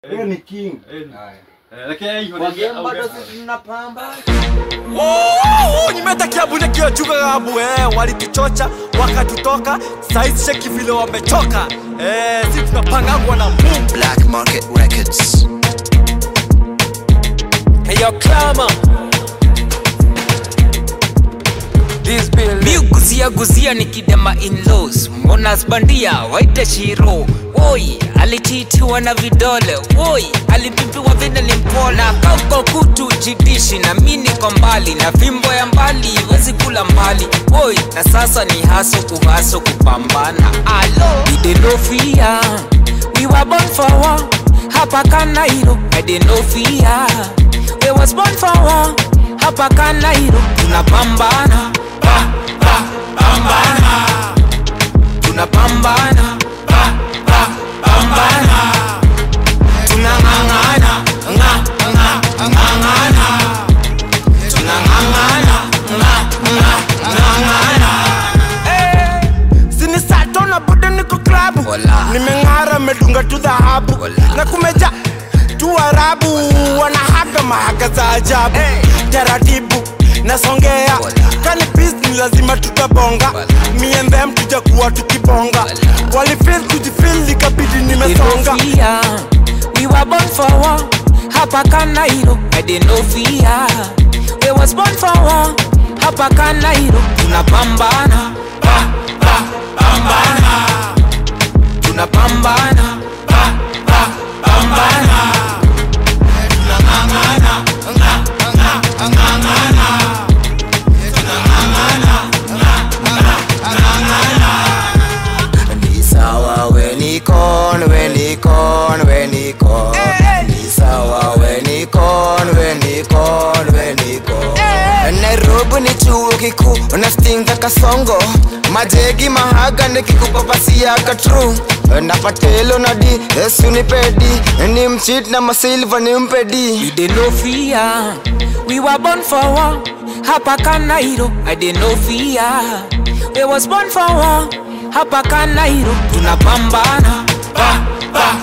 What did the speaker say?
Wewe ni king. nimetakia bune kiochuka gabu eh, walituchocha wakatutoka saizi cheki vile wamechoka eh, si tunapangagwa na Mungu Black Market Records. Eyo klama mi guzia guzia nikidema inlaws monas bandia waite shiro woi alichitiwa na vidole woi alipipiwa vile limpona kauko kutu jidishi na mi niko mbali na fimbo ya mbali wezi kula mbali woi na sasa ni haso kuhaso kupambana alo idenofia we were born for war hapa kanairo idenofia we was born for war hapa kanairo tunapambana pa, pa, pambana tunapambana pa, pa, pambana tunang'ang'ana nga, nga, ng'ang'ana tunang'ang'ana nga, nga, ng'ang'ana sinisatona bado niko klabu Wala. nimeng'ara medunga tu dhahabu Wala. na kumeja tu arabu wanahaga mahaga za ajabu taratibu nasongea kani pis ni lazima tutabonga miendhem tujakuwa tukibonga walifil kujifil ikabidi nimesonga Ethiopia. We were born for war. Hapa Kanairo, I didn't know fear. We was born for war. Hapa Kanairo, tunapambana. Pa, pa, pambana. Tunapambana. Pa, pa, pambana. Tunang'ang'ana. Nga, nga, ng'ang'ana. Tunang'ang'ana. Nga, nga, ng'ang'ana. ni sawa we ni kon we ni kon we ni kon ni sawa we ni kon we ni kon we ni kon Nairobi ni chuo kikuu unastinga kasongo majegi mahaga nikikupapasia katru napatelo na di yesu ni pedi ni mchit na masilva ni mpedi You didn't know fear. We were born for war. Hapa Kanairo, I didn't know fear. We was born for war. Hapa Kanairo, tunapambana. Pa, pa,